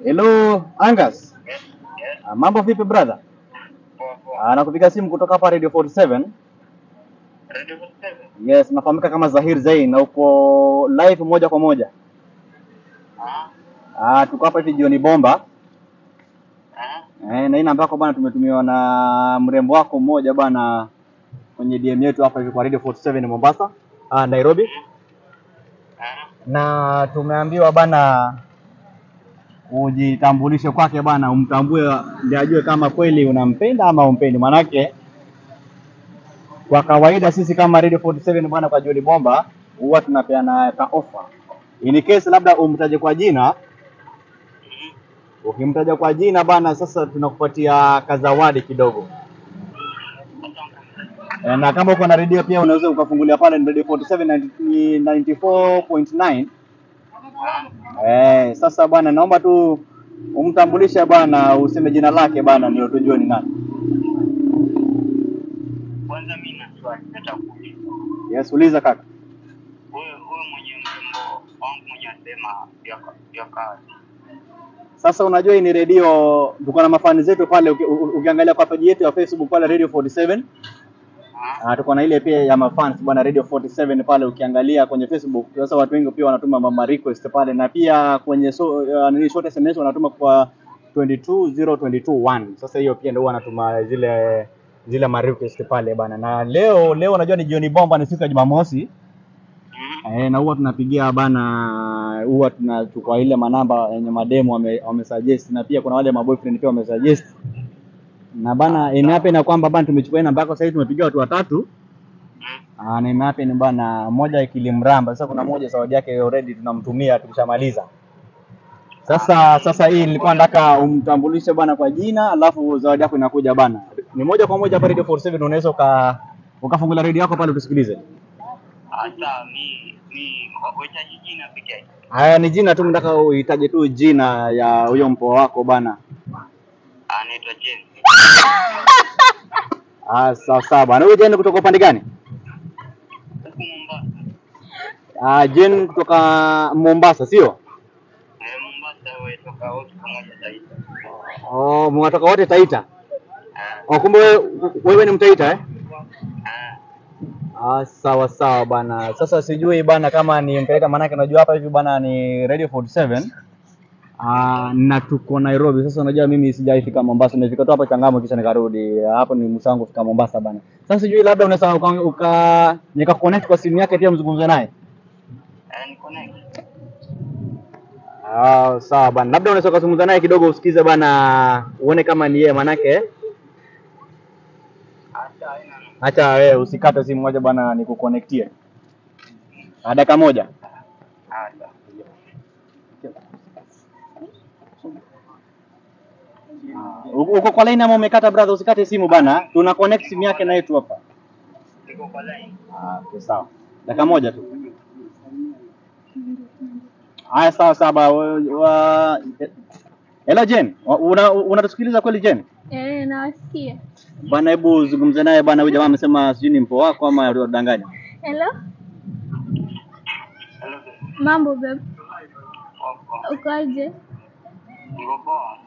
Hello, Angus. Yes, yes. Ah, mambo vipi brother? Poa poa. Ah, nakupiga simu kutoka hapa Radio 47. Radio 47. Yes, nafahamika kama Zahir Zain na uko live moja kwa moja. Ah, Ah, tuko hapa hivi jioni bomba. ah. Eh, na hii namba yako bana tumetumiwa na mrembo wako mmoja bana kwenye DM yetu hapa hivi kwa Radio 47 Mombasa, ah, Nairobi. Ah, Na tumeambiwa bana ujitambulishe kwake bana, umtambue ndio ajue kama kweli unampenda ama umpendi. Manake kwa kawaida sisi kama Radio 47 bwana, kwa Joli Bomba huwa tunapeana ka offer. In case labda umtaje kwa jina, ukimtaja kwa jina bana, sasa tunakupatia kazawadi kidogo. Eh, na kama uko na redio pia unaweza ukafungulia pale ni Radio 47 90 94.9. Eh, sasa bwana naomba tu umtambulishe bwana, useme jina lake bwana, ndio tujue ni nani. kwanza mimi na swali nataka kuuliza. Yes, uliza kaka. Wewe wewe mwenye mrembo wangu mwenye anasema ya ya kazi. Sasa unajua hii ni redio, tuko na mafani zetu pale. uki- u- Ukiangalia kwa page yetu ya Facebook pale Radio 47 Ah, Ah, tuko na ile pia ya mafans bwana Radio 47 pale, ukiangalia kwenye Facebook. Sasa watu wengi pia wanatuma mama request pale, na pia kwenye so, uh, nini short SMS wanatuma kwa 22021. Sasa hiyo pia ndio wanatuma zile zile ma request pale bana. Na leo leo unajua ni jioni bomba, ni siku ya Jumamosi. mm, Eh, na huwa tunapigia bana, huwa tunachukua ile manamba yenye mademo wame, wame suggest na pia kuna wale maboyfriend pia wame suggest na bana, imeape na kwamba bana tumechukua hii namba yako sasa hivi tumepigia watu watatu mm. Ah, na imeape ni bana, moja ikilimramba. Sasa kuna moja zawadi yake already tunamtumia tukishamaliza. Sasa sasa hii nilikuwa nataka umtambulishe bana kwa jina, alafu zawadi yako inakuja bana. Ni moja kwa moja hapa Radio 47 unaweza uka ukafungulia radio yako pale tusikilize. Hata mi mi wachaji jina peke yake. Haya ni jina tu, nataka uhitaje tu jina ya huyo mpoa wako bana. Anaitwa James. Ah, sawa sawa bana. Huyo Jen kutoka upande gani? Huku Mombasa. Ah, Jen kutoka Mombasa, sio? Eh, Mombasa wewe toka wote pamoja Taita. Oh, mwatoka wote Taita. Ah, Oh, kumbe wewe, wewe ni Mtaita eh? ah. Ah, sawa sawa bana. Sasa sijui bana kama ni Mtaita, maanake unajua hapa hivi bana ni Radio 47. Ah, na tuko Nairobi. Sasa unajua mimi sijaifika Mombasa, nimefika tu hapa Changamwe kisha nikarudi. Hapo ni mwisho wangu kufika Mombasa bana. Sasa sijui labda unaweza uka, uka nika connect kwa simu yake pia mzungumze naye. Eh, ni connect. Ah, sawa bana. Labda unaweza kuzungumza naye kidogo usikize bana, uone kama ni yeye manake. Hata haina neno. Acha wewe usikate simu moja bana nikuconnectie. Ah, dakika moja. Hata. Uko uko kwa line ama umekata brother, usikate simu bana. Tuna connect simu yake na yetu hapa. Niko kwa line. Ah, okay, sawa. Dakika moja tu. Haya, sawa sawa. ba- wa- wa- Hello Jen, Wa- una unatusikiliza kweli Jen? Eh, nawasikia. Bana, hebu zungumze naye bana. Huyu jamaa amesema sijui ni mpo wako ama unadanganya. Hello? Hello. babe. Mambo babe. Poa, poa. Ukoje? Niko poa.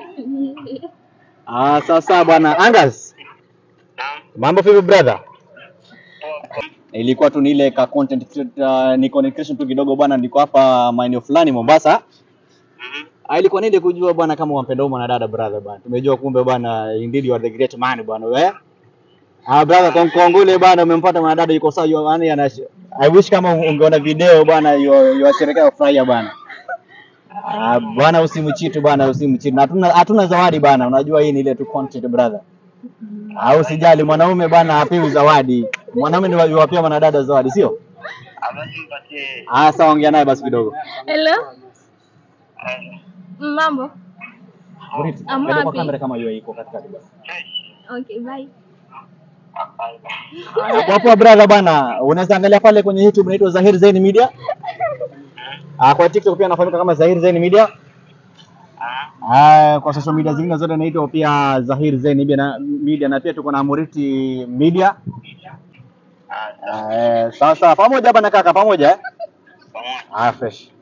Ah, sawa sawa bwana. Angas, Naam. mambo vipi brother? Poa, poa. Ilikuwa tu ni ile ka content creator, ni content creation tu kidogo bwana, niko hapa maeneo fulani Mombasa. Mhm. Ah, ilikuwa nile kujua bwana kama wampenda huyu mwanadada brother bwana. Tumejua kumbe bwana indeed you are the great man bwana wewe. Ah brother kwa kongole bwana umempata mwanadada yuko sawa yu- yaani ana I wish kama ungeona video bwana yu- yuwasherekea furahia bwana. Ah bwana usimchitu bwana usimchitu. Na Hatuna hatuna zawadi bwana. Unajua hii ni ile tu content brother. Ah usijali mwanaume bwana hapewi zawadi. Mwanaume ni yuwapea mwanadada zawadi sio? Abasi mpatie Ah sawa ongea naye basi kidogo. Hello? eh, Mambo? Buriti. I'm Ndio kwa happy. kamera kama hiyo iko katikati basi. fresh. Okay, bye. Hapana. Hapo hapo brother bana, unaweza angalia pale kwenye YouTube inaitwa Zahir Zain Media. Ah, kwa TikTok pia anafahamika kama Zahir Zain Media. Ah, Ah, kwa social media zingine zote inaitwa pia Zahir Zain Media na, media na pia tuko na Muriti Media. ah, Ah, eh, sawa sawa, pamoja bana kaka, pamoja eh? pamoja. Ah, fresh.